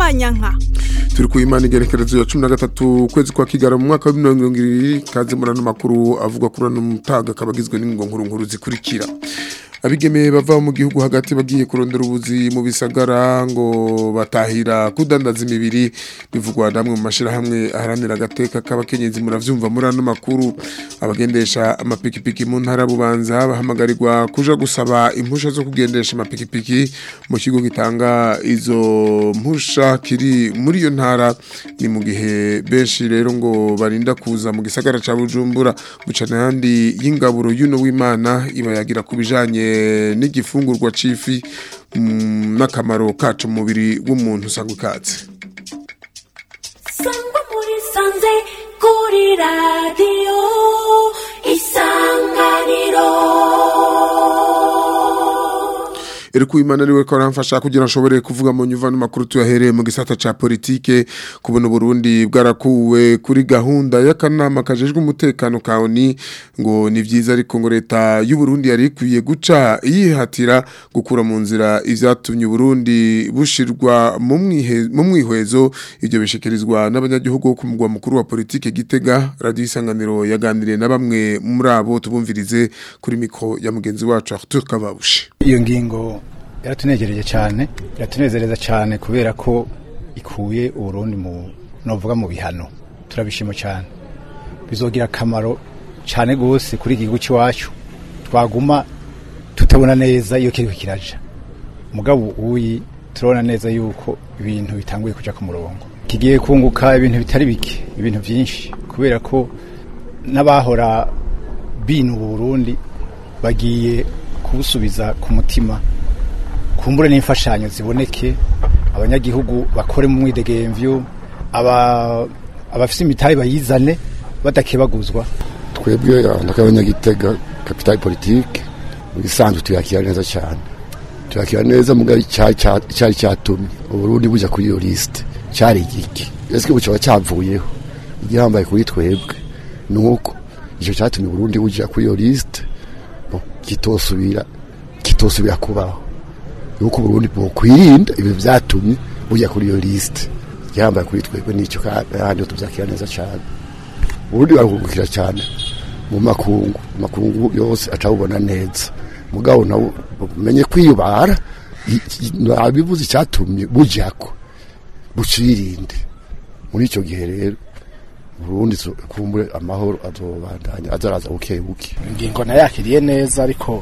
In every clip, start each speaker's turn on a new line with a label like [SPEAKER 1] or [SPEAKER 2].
[SPEAKER 1] manyanka
[SPEAKER 2] turi ku imana igerekerezo ya cumi na gatatu ukwezi kwa kigara mu mwaka wa mirongo irindwi kaze muri ano makuru avuga kuri ano mutaga akaba agizwe n'ingo nkuru nkuru zikurikira abigeme bava mu gihugu hagati bagiye kurondera ubuzi mu bisagara ngo batahira kudandaza imibiri bivugwa namwe mu mashirahamwe aharanira agateka k'abakenyezi muravyumva muri ano makuru abagendesha amapikipiki mu ntara bubanza bahamagarirwa kuja gusaba impusha zo kugendesha amapikipiki mu kigo gitanga izo mpusha kiri muri iyo ntara ni mu gihe benshi rero ngo barinda kuza mu gisagara ca Bujumbura bucana yandi y'ingaburo y'uno w'Imana ibayagira kubijanye n'igifungurwa cifi n'akamaro kacu mu mubiri w'umuntu usanga ukatse
[SPEAKER 3] sangwa muri sanze kuri radiyo isanganiro
[SPEAKER 2] Eriku imana niwe ko aramfasha kugira nshobore kuvuga mu nyuvano makuru tuyahereye mu gisata ca politike kubona Burundi bwarakuwe kuri gahunda y'akanama kajejwe umutekano kaoni ngo ni vyiza ariko ngo leta y'u Burundi yari ikwiye guca yihatira gukura mu nzira ivyatumye Burundi bushirwa mu mwihe mu mwihwezo ivyo bishikirizwa n'abanyagihugu ku mugwa mukuru wa politike Gitega radio isanganiro yaganiriye na bamwe muri abo tubumvirize kuri mikro ya mugenzi wacu Arthur Kavabushi
[SPEAKER 4] iyo ngingo yaratunegereje cyane iratunezereza cyane kubera ko ikuye uburundi mu novuga mu bihano turabishima cyane bizogira akamaro cyane gose kuri igihugu cy'iwacu twaguma tutabona neza iyo kiriko kiraja mugabo uyi turabona neza yuko ibintu bitanguye kuja ku murongo kigiye kunguka ibintu bitari bike ibintu byinshi kubera ko n'abahora binu Burundi bagiye kubusubiza ku mutima kumbure n'imfashanyo ziboneke abanyagihugu bakore mu mwidegemvyo aba abafise imitahe bayizane badakebaguzwa
[SPEAKER 5] twebwe ndakabanyagitega capital politique bisanzwe tuyakira neza cyane tuyakira neza mugari cyari cyatumye uburundi buja kuri iyo liste cyari igiki ese bucaba cyavuyeho igihambaye kuri twebwe nuko ico cyatumye uburundi buja kuri iyo liste kitosubira kitosubira kubaho yuko Burundi bukwirinda ibi byatumye bujya kuri iyo liste yambaye kuri twebwe nicyo kandi tubyakira neza cyane Burundi barungukira cyane mu makungu makungu yose acabubona neza mugabo nawo umenye kwiyubara abivuze icyatumye bujyako bucirinde muri icyo gihe rero Burundi kumbure amahoro azobandanya azaraza buke buke
[SPEAKER 4] ingingo nayakiriye neza ariko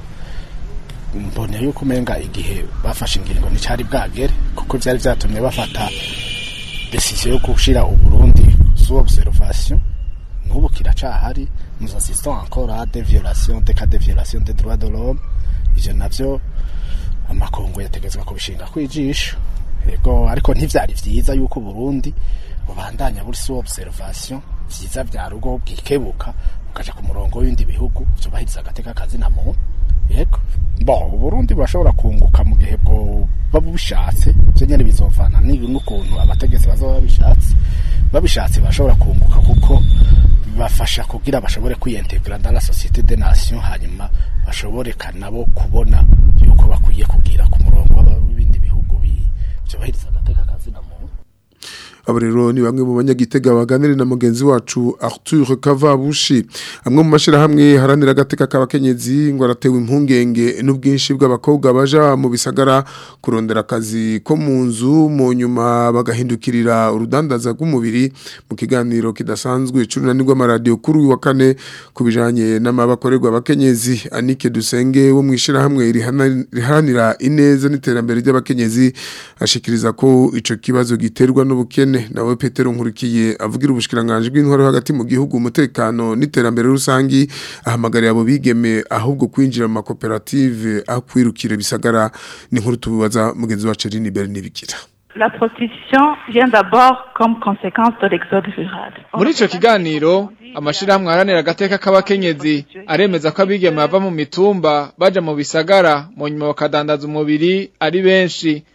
[SPEAKER 4] mbone yuko umenga igihe bafashe ingingo nticyari bwagere kuko byari byatumye bafata decision yo gushira uburundi sous observation n'ubu kiracahari nous assistons encore à des violations des cas de violation des droits de l'homme ivyo navyo amakongo yategetswe kubishinga kwijisho yego ariko ntivyari vyiza yuko Burundi bubandanya buri sous observation vyiza vya rugo bwikebuka ukaja ku murongo w'ibindi bihugu vyubahiriza agateka kazi na muntu yego bo Burundi bashobora kunguka mu gihe bwo babushatse byo nyene bizovana n'ukuntu abategetsi bazoba babishatse babishatse bashobora kunguka kuko bafasha kugira bashobore kwiyintegra dans la société des nations hanyuma bashobore kanabo kubona yuko bakwiye kugira ku murongo w'ibindi bihugu byubahiriza agateka kazi na muntu
[SPEAKER 2] abo rero ni bamwe mu banyagitega baganire na mugenzi wacu Arthur Kavabushi amwe mu mashirahamwe haranira agateka k'abakenyezi ngo aratewe impungenge n'ubwinshi bw'abakobwa baja mu bisagara kurondera akazi ko mu nzu mu nyuma bagahindukirira urudandaza rw'umubiri mu kiganiro kidasanzwe c'urunanirwa amaradiyo kuri uyu wa kane ku bijanye n'amabakorerwa abakenyezi Anike Dusenge wo mu ishirahamwe riharanira ineza n'iterambere ry'abakenyezi ashikiriza ko ico kibazo giterwa n'ubukene nawe Petero Nkurikiye avugira ubushikiranganje bw'intwaro hagati mu gihugu umutekano n'iterambere rusangi ahamagarira abo bigeme ahubwo kwinjira mu makoperative akwirukire bisagara ni nkuru tubaza mugenzi wa Celine Bernibikira
[SPEAKER 6] La prostitution vient d'abord comme conséquence de l'exode rural.
[SPEAKER 7] muri ico kiganiro amashirahamwe aharanira agateka k'abakenyezi aremeza ko abigeme bava mu mitumba baja mu bisagara mu nyuma bakadandaza umubiri ari benshi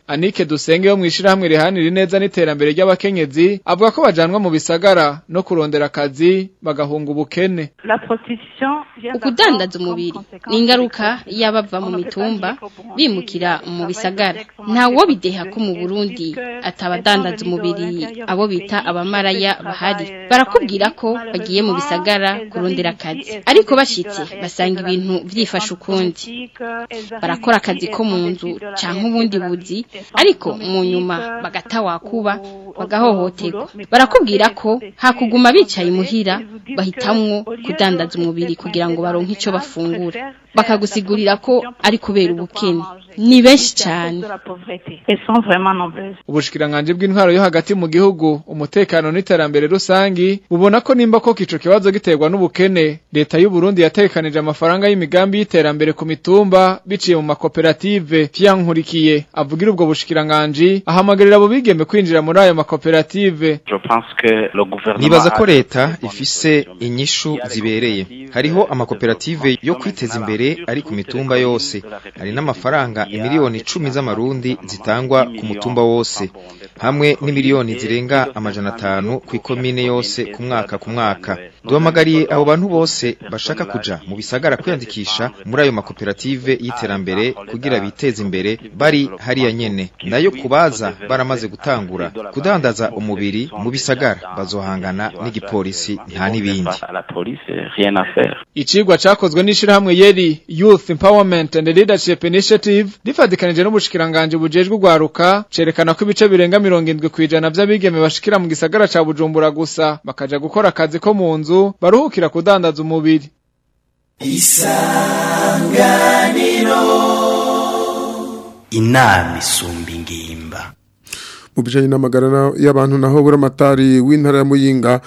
[SPEAKER 7] Anike Dusenge wo mwishirahamwe rihanira ineza n'iterambere ry'abakenyezi avuga ko bajanwa mu bisagara no kurondera akazi bagahunga ubukene
[SPEAKER 6] La prostitution vient
[SPEAKER 1] ukudandaza
[SPEAKER 6] d'abord
[SPEAKER 1] umubiri
[SPEAKER 6] comme conséquence
[SPEAKER 1] ni ingaruka
[SPEAKER 6] de l'exode.
[SPEAKER 1] y'abava mu
[SPEAKER 6] On ne peut pas
[SPEAKER 1] mitumba
[SPEAKER 6] dire qu'au Burundi,
[SPEAKER 1] bimukira
[SPEAKER 6] il
[SPEAKER 1] mu
[SPEAKER 6] travaille
[SPEAKER 1] bisagara
[SPEAKER 6] avec son
[SPEAKER 1] ntawo
[SPEAKER 6] mari
[SPEAKER 1] bideha ko mu
[SPEAKER 6] prostituée,
[SPEAKER 1] burundi
[SPEAKER 6] puisque
[SPEAKER 1] atabadandaza
[SPEAKER 6] étant
[SPEAKER 1] umubiri
[SPEAKER 6] venu de l'intérieur
[SPEAKER 1] abo
[SPEAKER 6] du
[SPEAKER 1] bita
[SPEAKER 6] pays,
[SPEAKER 1] abamaraya
[SPEAKER 6] elles
[SPEAKER 1] bahari
[SPEAKER 6] travaillent
[SPEAKER 1] barakubwira
[SPEAKER 6] dans les
[SPEAKER 1] ko
[SPEAKER 6] villes,
[SPEAKER 1] bagiye mu bisagara
[SPEAKER 6] malheureusement,
[SPEAKER 1] kurondera
[SPEAKER 6] elles arrivent
[SPEAKER 1] akazi
[SPEAKER 6] ici, elles
[SPEAKER 1] ariko
[SPEAKER 6] ont
[SPEAKER 1] bashitse
[SPEAKER 6] décidé de la
[SPEAKER 1] basanga
[SPEAKER 6] réalité de
[SPEAKER 1] ibintu
[SPEAKER 6] la
[SPEAKER 1] vyifashe
[SPEAKER 6] vie
[SPEAKER 1] ukundi
[SPEAKER 6] domestique, elles arrivent
[SPEAKER 1] barakora
[SPEAKER 6] ici,
[SPEAKER 1] akazi
[SPEAKER 6] elles
[SPEAKER 1] ko
[SPEAKER 6] ont
[SPEAKER 1] mu
[SPEAKER 6] décidé
[SPEAKER 1] nzu
[SPEAKER 6] de la
[SPEAKER 1] canke
[SPEAKER 6] réalité
[SPEAKER 1] ubundi
[SPEAKER 6] de la
[SPEAKER 1] buzi
[SPEAKER 6] vie des femmes
[SPEAKER 1] ariko mu nyuma
[SPEAKER 6] domestiques,
[SPEAKER 1] bagatawakuba
[SPEAKER 6] au- au-
[SPEAKER 1] bagahohoterwa
[SPEAKER 6] au boulot, mais
[SPEAKER 1] barakubwira
[SPEAKER 6] pour
[SPEAKER 1] ko
[SPEAKER 6] ces
[SPEAKER 1] hakuguma
[SPEAKER 6] filles
[SPEAKER 1] bicaye imuhira
[SPEAKER 6] elles vous disent
[SPEAKER 1] bahitamwo
[SPEAKER 6] que, au lieu de
[SPEAKER 1] kudandaza umubiri
[SPEAKER 6] rester
[SPEAKER 1] kugira ngo
[SPEAKER 6] coincées
[SPEAKER 1] baronke
[SPEAKER 6] dans
[SPEAKER 1] ico
[SPEAKER 6] les ménages,
[SPEAKER 1] bafungura
[SPEAKER 6] préfèrent
[SPEAKER 1] bakagusigurira
[SPEAKER 6] faire
[SPEAKER 1] ko
[SPEAKER 6] la prostitution
[SPEAKER 1] ari
[SPEAKER 6] pour
[SPEAKER 1] kubera
[SPEAKER 6] trouver de quoi
[SPEAKER 1] ubukene
[SPEAKER 6] manger.
[SPEAKER 1] ni benshi
[SPEAKER 6] C'est à cause
[SPEAKER 1] cane
[SPEAKER 6] de la pauvreté. Elles sont vraiment nombreuses.
[SPEAKER 7] Ubushikiranganji bw'intwaro yo hagati mu gihugu umutekano n'iterambere rusangi bubona ko nimba koko ico kibazo giterwa n'ubukene leta y'u Burundi yatekanije amafaranga y'imigambi y'iterambere ku mitumba biciye mu makoperative Nkurikiye avugira ubwo bushikiranganji ahamagarira abo bigeme kwinjira muri ayo makoperative
[SPEAKER 8] nibaza ko leta ifise inyishu zibereye hariho amakoperative yo kwiteza imbere ari ku mitumba yose hari n'amafaranga imiliyoni icumi z'amarundi zitangwa ku mutumba wose hamwe n'imiliyoni zirenga amajana atanu ku ikomine yose ku mwaka ku mwaka duhamagariye abo bantu bose bashaka kuja mu bisagara kwiyandikisha muri ayo makoperative y'iterambere kugira biteze imbere bari hariya nyene nayo kubaza baramaze gutangura kudandaza umubiri mu bisagara bazohangana n'igipolisi nta n'ibindi
[SPEAKER 7] Icigwa cakozwe n'ishirahamwe Yeri Youth Empowerment and Leadership Initiative rifadikanije n'ubushikiranganji bujejwe ugwaruka cerekana ko ibice birenga mirongo indwi kw'ijana vy'abigeme bashikira mu gisagara ca Bujumbura gusa bakaja gukora akazi ko mu nzu baruhukira kudandaza umubiri
[SPEAKER 9] inama isumba ingimba
[SPEAKER 2] mu bijanye n'amagara y'abantu naho buramatari w'intara ya Muyinga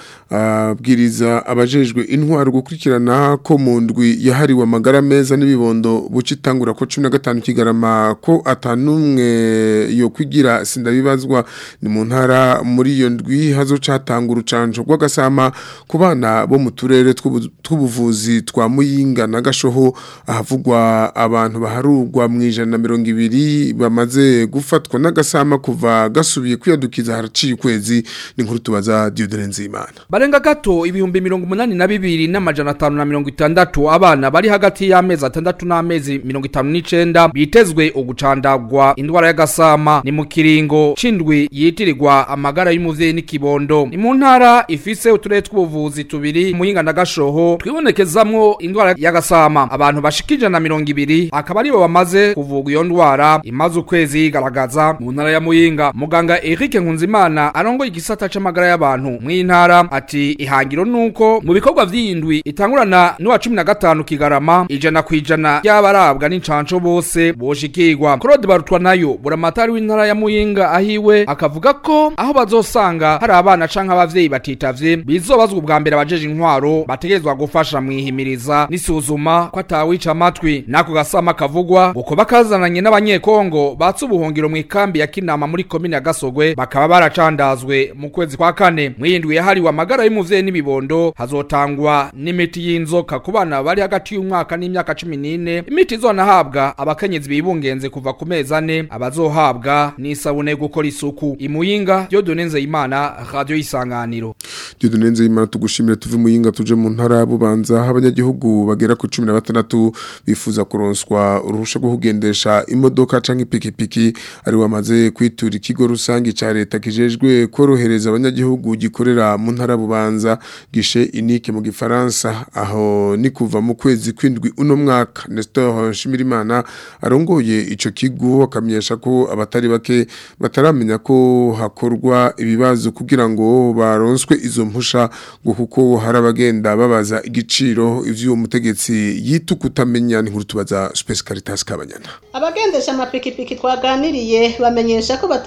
[SPEAKER 2] abwiriza abajejwe intwaro gukurikirana ko mu ndwi yahariwe amagara meza n'ibibondo bucitangura ko 15 kigarama ko atanumwe yo kwigira sindabibazwa ni mu ntara muri iyo ndwi hazocatanga urucanco rw'agasama ku bana bo mu turere tw'ubuvuzi twa Muyinga na Gashoho ahavugwa abantu baharurwa mu ijana na mirongo ibiri bamaze gufatwa n'agasama kuva gasubiye kwiyadukiza haraciye ukwezi ni nkuru tubaza Dieudonne Nzimana
[SPEAKER 10] barenga gato ibihumbi mirongo umunani na bibiri n'amajana atanu na mirongo itandatu abana bari hagati y'amezi atandatu n'amezi mirongo itanu n'icenda bitezwe ugucandagwa indwara y'agasama ni mu kiringo c'indwi yitirirwa amagara y'umuvyeyi n'ikibondo ni mu ntara ifise uturere tw'ubuvuzi tubiri muyinga na gashoho twibonekezamwo indwara y'agasama abantu bashika ijana na mirongo ibiri akaba aribo bamaze kuvugwa iyo ndwara imaze ukwezi yigaragaza mu ntara ya muyinga muganga Eric Nkunzimana arongoye igisata c'amagara y'abantu mw'intara ati ihangiro nuko mu bikorwa vy'indwi itangurana n'uwa 15 kigarama ijana kwijana y'abarabwa n'incanco bose boshikirwa Claude Barutwa nayo buramatari w'intara ya Muyinga ahiwe akavuga ko aho bazosanga hari abana canke abavyeyi batitavye bizobazwa ubwa mbere abajeje intwaro bategerezwa gufasha mwihimiriza n'isuzuma ko atawica amatwi nako gasama kavugwa uko bakazananye n'abanyekongo batse ubuhungiro mu ikambi ya Kinama muri komine ya Gasogwe bakaba baracandazwe mu kwezi kwa kane mwindwi yahariwe amagara y'umuvyeyi n'ibibondo hazotangwa n'imiti y'inzoka ku bana bari hagati y'umwaka n'imyaka 14 imiti izonahabwa abakenyezi bibungenze kuva ku mezi ane abazohabwa n'isabune yo gukora isuku imuyinga Dieudonne Nzeyimana radio isanganiro
[SPEAKER 2] Dieudonne Nzeyimana tugushimire tuve muyinga tuje mu ntara ya Bubanza abanyagihugu bagera ku 16 bifuza kuronswa uruhusha rwo kugendesha imodoka canke ipikipiki ari wamaze kwitura ikigo rusangi ca leta kijejwe korohereza abanyagihugu gikorera mu ntara bubanza gishe inike mu gifaransa aho ni kuva mu kwezi kwindwi uno mwaka Nestor Shimirimana arongoye ico kigo akamenyesha ko abatari bake bataramenya ko hakorwa ibibazo kugira ngo baronswe izo mpusha ngo kuko hari abagenda babaza igiciro ivyo mutegetsi yitu kutamenya ni nkuru tubaza Space Caritas Kabanyana
[SPEAKER 11] abagendesha amapikipiki twaganiriye bamenyesha ko batari bazi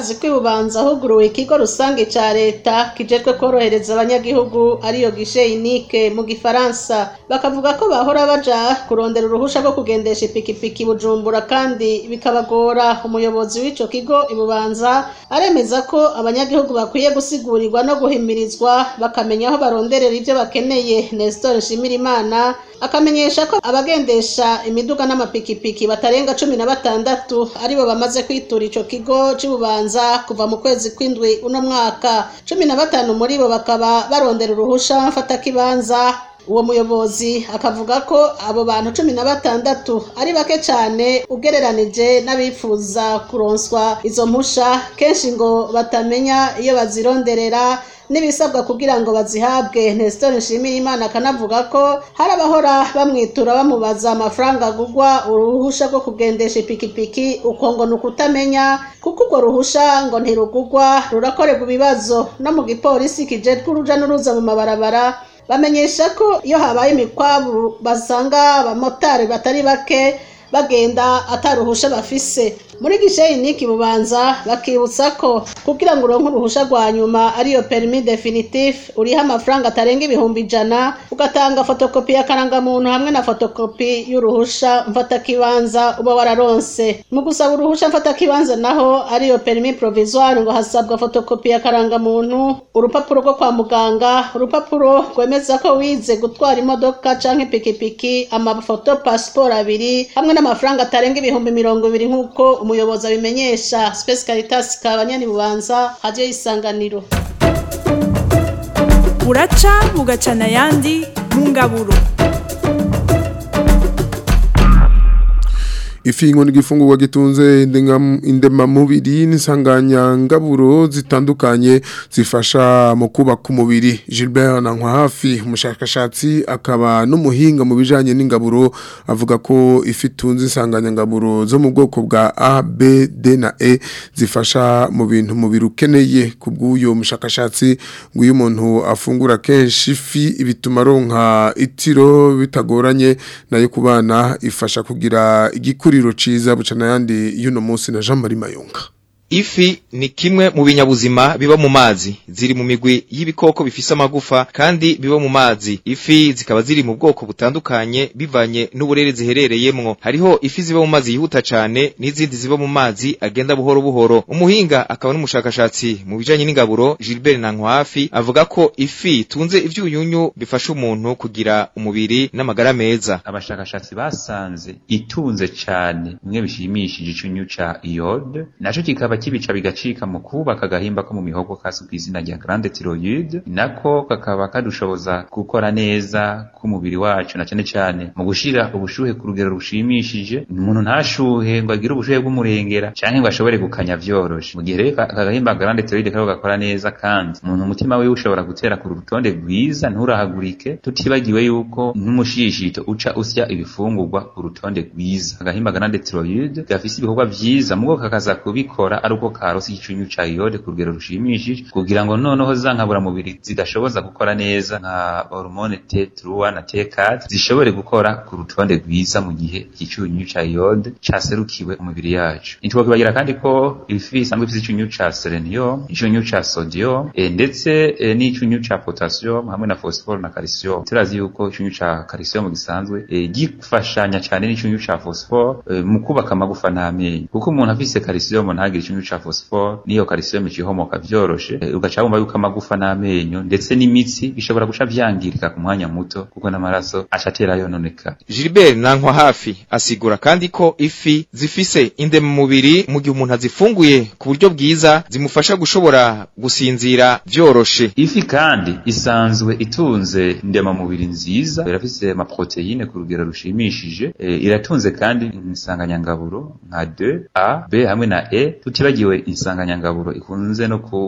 [SPEAKER 11] murazi ko ibubanza huguruwe ikigo rusange ca leta kijejwe korohereza abanyagihugu ariyo gishe inike mu gifaransa bakavuga ko bahora baja kurondera uruhusha rwo kugendesha ipikipiki bujumbura kandi bikabagora umuyobozi w'ico kigo ibubanza aremeza ko abanyagihugu bakwiye gusigura no guhimirizwa bakamenya aho baronderera ibyo bakeneye Nestor Nshimirimana akamenyesha ko abagendesha imiduga n'amapikipiki batarenga cumi na batandatu aribo bamaze kwitura ico kigo c'ububanza kuva mu kwezi kw'indwi uno mwaka cumi na batanu muri bo bakaba barondera uruhusha mfatakibanza uwo muyobozi akavuga ko abo bantu cumi na batandatu ari bake cyane ugereranije n'abifuza kuronswa izo mpusha kenshi ngo batamenya iyo bazironderera n'ibisabwa kugira ngo bazihabwe Nestor Nshimirimana akanavuga ko hari abahora bamwitura bamubaza amafaranga agugwa uruhusha rwo kugendesha ipikipiki uko ngo ni ukutamenya kuko urwo ruhusha ngo ntirugugwa rurakorerwa ibibazo no mu gipolisi kijejwe uruja n'uruza mu mabarabara bamenyesha ko iyo habaye imikwabu basanga abamotari batari bake bagenda ataruhusha bafise muri gisheyi niki bubanza bakibutsa ko kugira ngo uronke uruhusha rwa nyuma ariyo permis definitif uriho amafaranga atarenga ibihumbi ijana ugatanga fotokopi y'akarangamuntu hamwe na fotokopi y'uruhusha mfatakibanza uba wararonse mu gusaba uruhusha mfatakibanza naho ariyo permis provisoire ngo hasabwa fotokopi y'akarangamuntu urupapuro rwo kwa muganga urupapuro rwemeza ko wize gutwara imodoka canke ipikipiki amafoto pasiporo abiri hamwe n'amafaranga atarenga ibihumbi mirongo ibiri nk'uko umuyobozi abimenyesha Space Caritas kabanyani bubanza radio isanganiro
[SPEAKER 12] buraca bugacana yandi mu ngaburo
[SPEAKER 2] ifi ngo ni igifungurwa gitunze indemamubiri n'insanganyangaburo zitandukanye zifasha mu kubaka umubiri Gilbert Nankwahafi umushakashatsi akaba n'umuhinga mu bijanye n'ingaburo avuga ko ifi itunze insanganyangaburo zo mu bwoko bwa A B D na E zifasha mu bintu umubiri ukeneye kubw'uyo mushakashatsi ngo iyo umuntu afungura kenshi ifi bituma aronka itiro bitagoranye nayo ku bana ifasha kugira igikuriro ciza bucana yandi y'uno munsi na Jean Marie Mayonga
[SPEAKER 8] Ifi ni kimwe mu binyabuzima biba mu mazi ziri mu migwi y'ibikoko bifise amagufa kandi biba mu mazi ifi zikaba ziri mu bwoko butandukanye bivanye n'uburere ziherereyemwo hariho ifi ziba mu mazi yihuta cane n'izindi ziba mu mazi agenda buhoro buhoro umuhinga akaba n'umushakashatsi mu bijanye n'ingaburo Gilbert Nankwafi avuga ko ifi tunze ivyunyunyu bifasha umuntu kugira umubiri n'amagara meza
[SPEAKER 13] abashakashatsi basanze itunze cane bimwe bishimishije icyunyu ca iode naco kikaba kibica bigacika mu kubaka agahimba ko mu mihogo kazwi ku izina rya grande thyroïde nako kakaba kadushoboza gukora neza k'umubiri wacu na cyane cyane mu gushira ubushuhe ku rugero rushimishije umuntu ntashuhe ngo agire ubushuhe bw'umurengera canke ngo ashobore gukanya vyoroshe mu gihe rero aka gahimba grande thyroïde kako gakora neza kandi umuntu umutima wiwe ushobora gutera ku rutonde rwiza nturahagurike tutibagiwe yuko n'umushishito uca usya ibifungurwa ku rutonde rwiza agahimba grande thyroïde gafise ibikorwa vyiza mugo kakaza kubikora ari uko karosi icyunyu ca iode ku rugero rushimishije kugira ngo noneho za nkaburamubiri zidashoboza gukora neza nka hormone T3 na T4 zishobore gukora ku rutonde rwiza mu gihe icyunyu ca iode caserukiwe umubiri yacu ntitwakibagira kandi ko ifi isanzwe ifise icyunyu ca selenium icyunyu ca sodium e, ndetse e, n'icyunyu ca potassium hamwe na phosphore na calcium turazi yuko icyunyu ca calcium gisanzwe e, gifashanya cyane n'icyunyu ca phosphore e, mu kubaka amagufa n'amenyo kuko umuntu afise calcium ntagire icyunyu ca phosphore niyo calcium cihomoka vyoroshe e, ugaca wumva yuko amagufa n'amenyo ndetse n'imitsi bishobora guca vyangirika ku mwanya muto kuko n'amaraso acatera yononeka
[SPEAKER 8] Gilbert Nankwa hafi asigura kandi ko ifi zifise indema mubiri mu gihe umuntu azifunguye ku buryo bwiza zimufasha gushobora gusinzira vyoroshe
[SPEAKER 13] ifi kandi isanzwe itunze indema mubiri nziza irafise ama proteine ku rugero rushimishije e, iratunze kandi insanganyangaburo nka 2 A B hamwe na E tutibagiwe insanganyangaburo ikunze no ku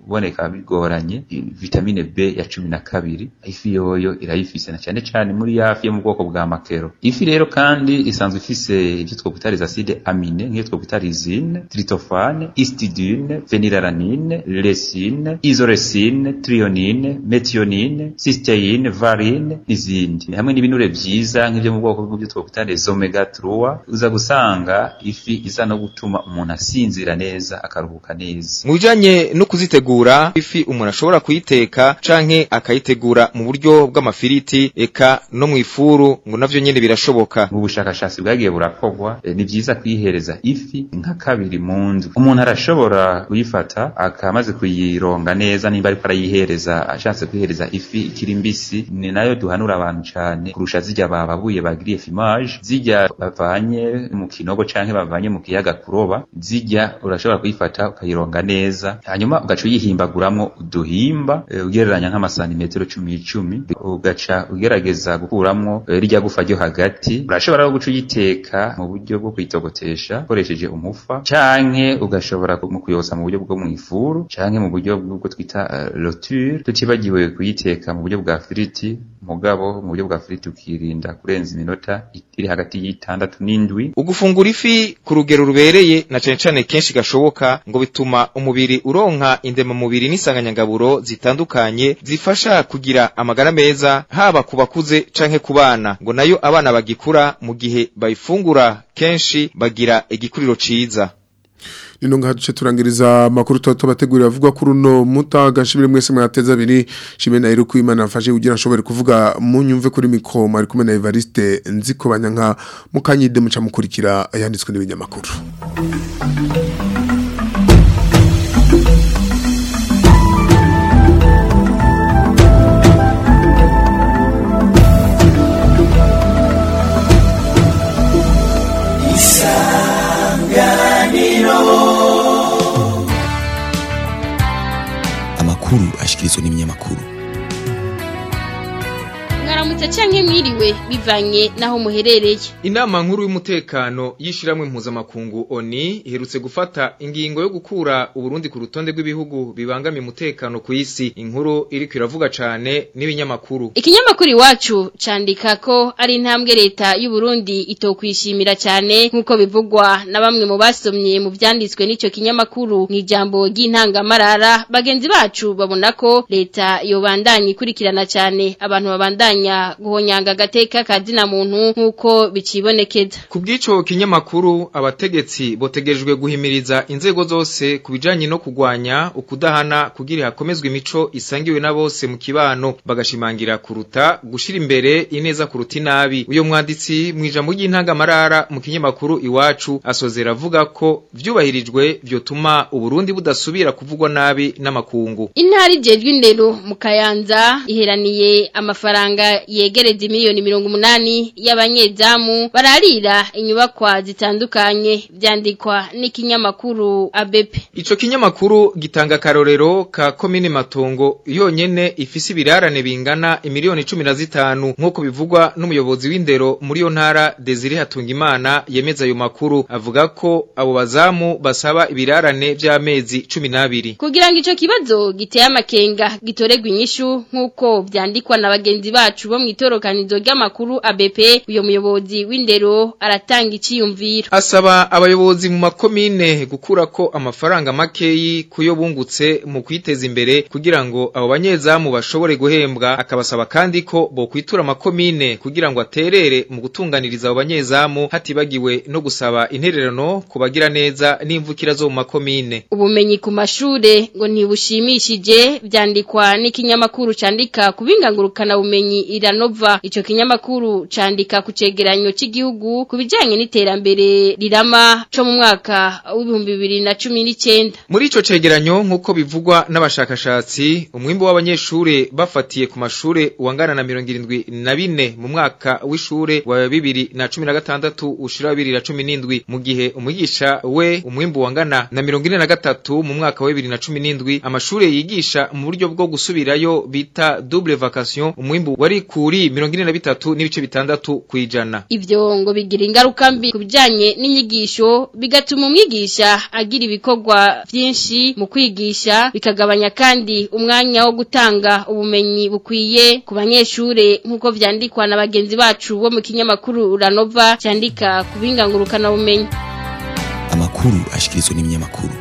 [SPEAKER 13] kuboneka bigoranye vitamine B ya cumi na kabiri ifi yoyo irayifise na cyane cyane muri yafi yo mu bwoko bwa makero ifi rero kandi isanzwe ifise ibyo twokwita les acides amine nk'iyo twokwita lysine tryptophane histidine phenylalanine lysine isoleucine threonine methionine cysteine varine n'izindi hamwe n'ibinure vyiza nk'ivyo mu bwoko bw'ibyo twokwita les omega 3 uza gusanga ifi iza no gutuma umuntu asinzira neza akaruhuka neza
[SPEAKER 8] mu bijanye no kuzitegura ifi umuntu ashobora kuyiteka canke akayitegura mu buryo bw'amafiriti eka no mu ifuru ngo navyo nyene birashoboka
[SPEAKER 13] mu bushakashatsi bwagiye burakorwa e, ni vyiza kuyihereza ifi nka kabiri mu ndwi umuntu arashobora kuyifata akamaze kuyironga neza nimba ariko arayihereza ashatse kuyihereza ifi ikiri mbisi ni nayo duhanura abantu cane kurusha zirya bababuye bagiriye fimage zirya bavanye mu kinogo canke bavanye mu kiyaga kuroba zirya urashobora kuyifata ukayironga neza hanyuma ugaca uyihimbaguramwo uduhimba e, ugereranya nk'amasantimetero cumi icumi ugaca ugerageza gukuramwo e, rirya gufa ryo hagati urashobora no guca uyiteka mu buryo bwo kuyitogotesha ukoresheje umufa canke ugashobora mu kuyosa mu buryo bwo mu ifuru canke mu buryo bwo twita uh, roture tutibagiwe kuyiteka mu buryo bwa firiti mugabo mu buryo bwa firiti ukirinda kurenza iminota iri hagati y'itandatu n'indwi
[SPEAKER 8] ugufungura ifi ku rugero rubereye na cane cane kenshi gashoboka ngo bituma umubiri uronka indema mubiri n'isanganyangaburo zitandukanye zifasha kugira amagara meza haba ku bakuze canke ku bana ngo nayo abana bagikura mu gihe bayifungura kenshi bagira igikuriro ciza
[SPEAKER 2] nino ngaha duce turangiriza amakuru tuba tubategurira avuga kuri uno mutaga nshimire mwese mwateza abiri nshimire na Eric Imana afashe kugira nshobore kuvuga munyumve kuri mikoma ari kumwe na Evariste nziko banyanka mukanyide muca mukurikira yanditswe n'ibinyamakuru
[SPEAKER 14] amakuru ashikirizwa n'ibinyamakuru
[SPEAKER 1] mwaramutse canke mwiriwe bivanye naho muherereye
[SPEAKER 8] inama nkuru y'umutekano y'ishiramwe mpuzamakungu oni iherutse gufata ingingo yo gukura uburundi ku rutonde rw'ibihugu bibangamiye umutekano ku isi inkuru iriko iravuga cane n'ibinyamakuru
[SPEAKER 1] ikinyamakuru iwacu candika ko ari intambwe leta y'u Burundi itokwishimira cyane nk'uko bivugwa na bamwe mu basomye mu vyanditswe n'ico kinyamakuru mu ijambo ry'intangamarara bagenzi bacu babona ko leta yobandanya ikurikirana cyane abantu babandanya guhonyanga agateka kazina muntu nk'uko bicibonekeza
[SPEAKER 8] ku bw'ico kinyamakuru abategetsi botegejwe guhimiriza inzego zose ku bijanye no kugwanya ukudahana kugira hakomezwe imico isangiwe na bose mu kibano bagashimangira kuruta gushira imbere ineza kuruta inabi uyo mwanditsi mu ijambo ry'intangamarara mu kinyamakuru iwacu asozera avuga ko vyubahirijwe vyotuma uburundi budasubira kuvugwa nabi n'amakungu
[SPEAKER 1] intara ijejwe indero mu kayanza iheraniye amafaranga yegereza miliyoni mirongo umunani y'abanyezamu bararira inyubakwa zitandukanye vyandikwa n'ikinyamakuru abepe
[SPEAKER 8] ico kinyamakuru gitanga karorero ka komine matongo yonyene ifise ibirarane bingana imiliyoni cumi na zitanu nk'uko bivugwa n'umuyobozi w'indero muri iyo ntara Desire Hatungimana yemeza ayo makuru avuga ko abo bazamu basaba ibirarane vy'amezi cumi n'abiri
[SPEAKER 1] kugira ngo ico kibazo giteye amakenga gitoregwa inyishu nk'uko vyandikwa na bagenzi bacu bo mwitorokanizo ry'amakuru ABP uyo muyobozi w'indero aratanga iciyumviro
[SPEAKER 8] asaba abayobozi mu makomine gukura ko amafaranga makeyi kuyo bungutse mu kwiteza imbere kugira ngo abo banyezamu bashobore guhembwa akabasaba kandi ko bo kwitura amakomine kugira ngo aterere mu gutunganiriza abo banyezamu hatibagiwe no gusaba intererano kubagira neza n'imvukira zo mu makomine
[SPEAKER 1] ubumenyi ku mashure ngo ntibushimishije vyandikwa n'ikinyamakuru candika kubingangurukana bumenyi iranova ico kinyamakuru candika ku cegeranyo c'igihugu ku bijanye n'iterambere rirama co mu mwaka w'ibihumbi bibiri na cumi n'icenda
[SPEAKER 8] muri ico cegeranyo nk'uko bivugwa n'abashakashatsi umwimbu w'abanyeshure bafatiye ku mashure wangana na mirongo irindwi na bine mu mwaka w'ishure wa bibiri na cumi na gatandatu ushira bibiri na cumi n'indwi mu gihe umwigisha we umwimbu wangana na mirongo ine na gatatu mu mwaka wa bibiri na cumi n'indwi amashure yigisha mu buryo bwo gusubirayo bita double vacation umwimbu wari kuri mirongo ine na bitatu n'ibice bitandatu kwijana
[SPEAKER 1] ivyo ngo bigira ingaruka mbi kubijanye n'inyigisho bigatuma umwigisha agira ibikorwa vyinshi mu kwigisha bikagabanya kandi umwanya wo gutanga ubumenyi bukwiye ku banyeshure nk'uko vyandikwa na bagenzi bacu bo mu kinyamakuru Uranova cyandika ku bingangurukana bumenyi
[SPEAKER 14] amakuru ashikirizwa n'ibinyamakuru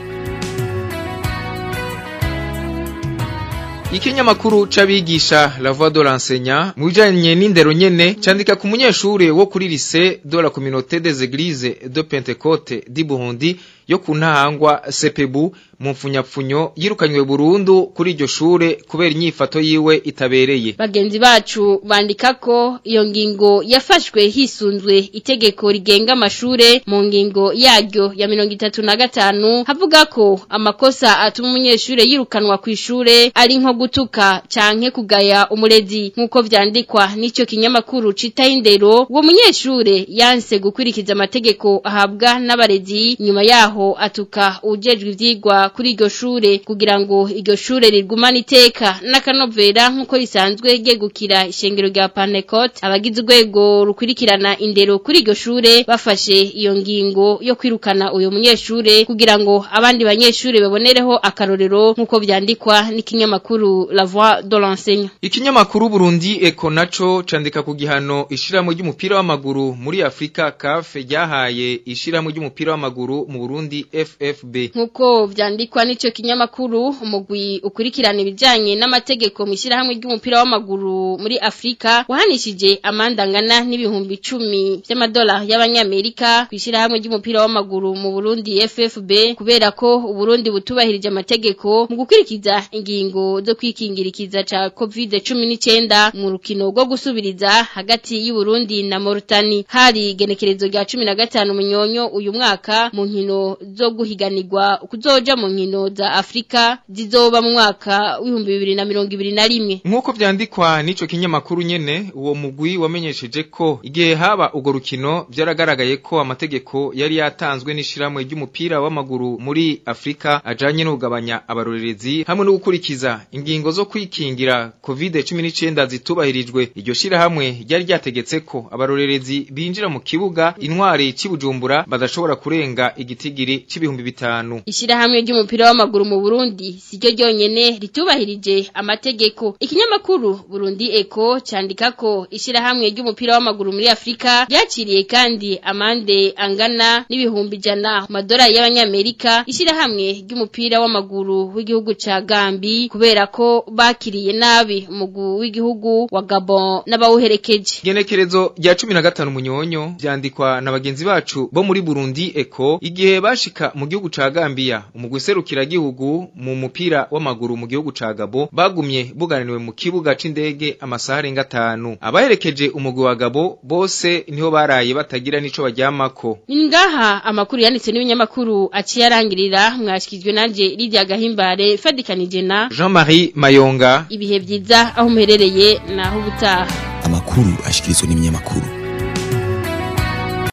[SPEAKER 8] Ikinyamakuru c'abigisha La Voix de l'enseignant mu bijanye n'indero nyene candika ku munyeshure wo kuri lycée de la communauté des églises de Pentecôte di Burundi yo ku ntahangwa Sepebu mu mfunyapfunyo yirukanywe burundu kuri iryo shure kubera inyifato yiwe itabereye
[SPEAKER 1] bagenzi bacu bandika ko iyo ngingo yafashwe hisunzwe itegeko rigenga amashure mu ngingo yaryo ya mirongo itatu na gatanu havuga ko amakosa atuma umunyeshure yirukanwa ku ishure ari nko gutuka canke kugaya umurezi nk'uko vyandikwa n'ico kinyamakuru citaho indero uwo munyeshure yanse gukurikiza amategeko ahabwa n'abarezi nyuma yaho atuka ujejwe ivyigwa kuri iryo shure kugira ngo iryo shure rigumane iteka n'akanovera nk'uko risanzwe ryegukira ishengero rya Panecot abagize urwego rukurikirana indero kuri iryo shure bafashe iyo ngingo yo kwirukana uyo munyeshure kugira ngo abandi banyeshure babonereho akarorero nk'uko vyandikwa n'ikinyamakuru La Voix de l'enseignant
[SPEAKER 8] Ikinyamakuru Burundi Eko naco candika ku gihano ishiramo ry'umupira w'amaguru muri Afrika CAF ryahaye ishiramo ry'umupira w'amaguru mu Burundi FFB
[SPEAKER 1] nk'uko vyandikwa n'ico kinyamakuru umugwi ukurikirana ibijanye n'amategeko mu ishyirahamwe ry'umupira w'amaguru muri Afrika wahanishije amanda angana n'ibihumbi icumi vy'amadolari y'abanyamerika ku ishyirahamwe ry'umupira w'amaguru mu Burundi FFB kubera ko Uburundi butubahirije amategeko mu gukurikiza ingingo zo kwikingirikiza ca COVID-19 mu rukino rwo gusubiriza hagati y'u Burundi na Mauritania hari genekerezo rya 15 munyonyo uyu mwaka mu nkino zo guhiganirwa kuzoja mu nkino za Afrika zizoba mu mwaka w'ibihumbi bibiri na mirongo ibiri na rimwe
[SPEAKER 8] nk'uko vyandikwa n'ico kinyamakuru nyene uwo mugwi wamenyesheje ko igihe haba urwo rukino vyaragaragaye ko amategeko yari yatanzwe n'ishiramwe ry'umupira w'amaguru muri Afrika ajanye no kugabanya abarorerezi hamwe no gukurikiza ingingo zo kwikingira COVID-19 zitubahirijwe iryo shirahamwe ryari ryategetse ko abarorerezi binjira mu kibuga intwari cy'ibujumbura badashobora kurenga igitigiri c'ibihumbi bitanu
[SPEAKER 1] Ishirahamwe ry'umupira w'amaguru mu Burundi siryo ryonyene ritubahirije amategeko. Ikinyamakuru Burundi Eco candika ko ishirahamwe ry'umupira w'amaguru muri Afrika ryaciriye kandi amande angana n'ibihumbi jana madolari y'abanyamerika ishirahamwe ry'umupira w'amaguru w'igihugu ca Gambi kubera ko bakiriye nabi umugu w'igihugu wa Gabon n'abawuherekeje.
[SPEAKER 8] Genekerezo rya 15 munyonyo vyandikwa na bagenzi bacu bo muri Burundi Eco igihe bashika mu gihugu ca Gambia umugwi serukira gihugu mu mupira w'amaguru mu gihugu ca Gabo bagumye buganiriwe mu kibuga c'indege amasaha arenga 5 abaherekeje umugwi wa Gabo bose niho baraye batagira nico baryamako
[SPEAKER 1] Ningaha amakuru yanditse n'ibinyamakuru aciye arangirira mwashikijwe nanje Lydia Gahimbare fadikanije na
[SPEAKER 8] Jean-Marie Mayonga
[SPEAKER 1] ibihe vyiza aho muherereye naho ubutaha
[SPEAKER 14] amakuru ashikirizwa n'ibinyamakuru